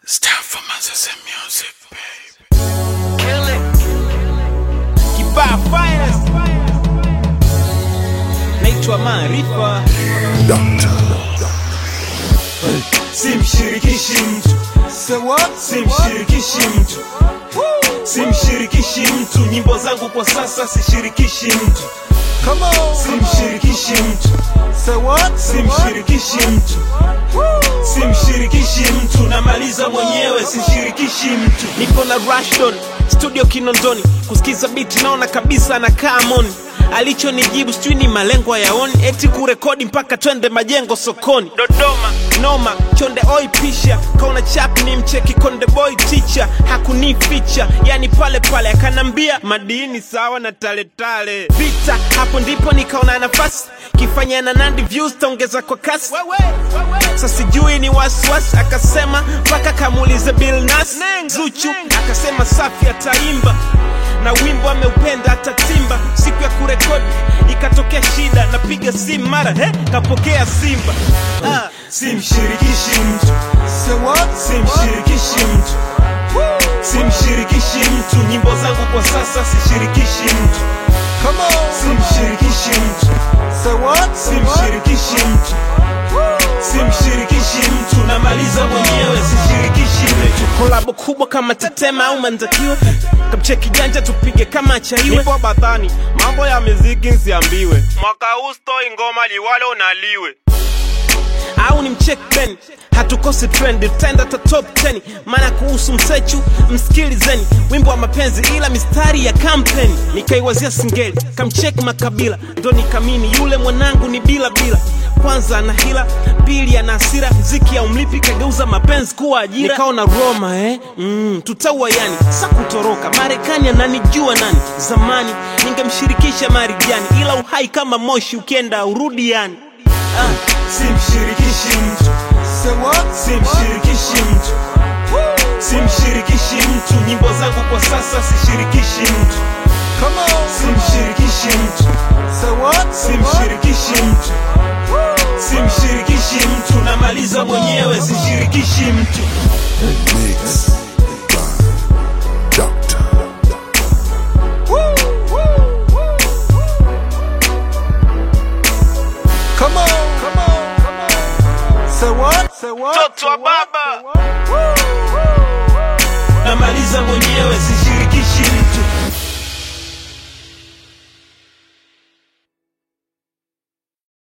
It's time for Manzese music, baby. Kill it. Kibaa finest. Naitwa Maarifa. simshirikishi mtu simshirikishi mtu simshirikishi mtu nyimbo zangu kwa sasa sishirikishi mtu simshirikishi mtu simshirikishi mtu simshirikishi mtu namaliza mwenyewe sishirikishi mtu Niko na Rashdon studio Kinondoni, kusikiza biti naona kabisa anakaa moni. Alichonijibu sijui ni malengo yaoni, eti kurekodi mpaka twende majengo sokoni. Dodoma noma, chonde oi pisha, kaona chap ni mcheki konde boy teacher, hakunificha yani pale pale, akanambia madini sawa na taletale vita. Hapo ndipo nikaona nafasi kifanya na Nandi views taongeza kwa kasi sasa sijui ni wasiwasi, akasema mpaka kamuulize Bill Nas Zuchu, akasema safi ataimba na wimbo ameupenda atatimba. Siku ya kurekodi ikatokea shida, napiga simu mara he, kapokea Simba ah. simshirikishi mtu simshirikishi mtu simshirikishi mtu nyimbo zangu kwa sasa sishirikishi mtu simshirikishi mtu simshirikishi mtu simshirikishi mtu namaliza mwenyewe sishirikishi mtu kolabo kubwa kama Tetema au Manzakiwa, kamcheki janja tupige kama chaiwe. Nipo Bathani, mambo ya muziki nsiambiwe, mwaka huu stoi ngoma liwalo naliwe au ni mcheck Ben, hatukosi trend, tutaenda ta top 10 maana kuhusu msechu msikilizeni, wimbo wa mapenzi ila mistari ya kampeni. Nikaiwazia singeli, kamcheck Makabila, ndo nikamini yule mwanangu ni bila bila kwanza ana hila, pili ana hasira, mziki ya umlipi kageuza mapenzi kuwa ajira. Nikaona Roma eh? mm, tutaua yani, sa kutoroka Marekani ananijua nani? Zamani ningemshirikisha Marijani, ila uhai kama moshi ukienda urudi yani ah. simshirikishi mtu simshirikishi mtu simshirikishi mtu nyimbo zangu kwa sasa sishirikishi mtu simshirikishi mtu simshirikishi mtu simshirikishi mtu namaliza mwenyewe sishirikishi mtu Mix by Doctor. Mtoto wa baba namaliza mwenyewe sishirikishi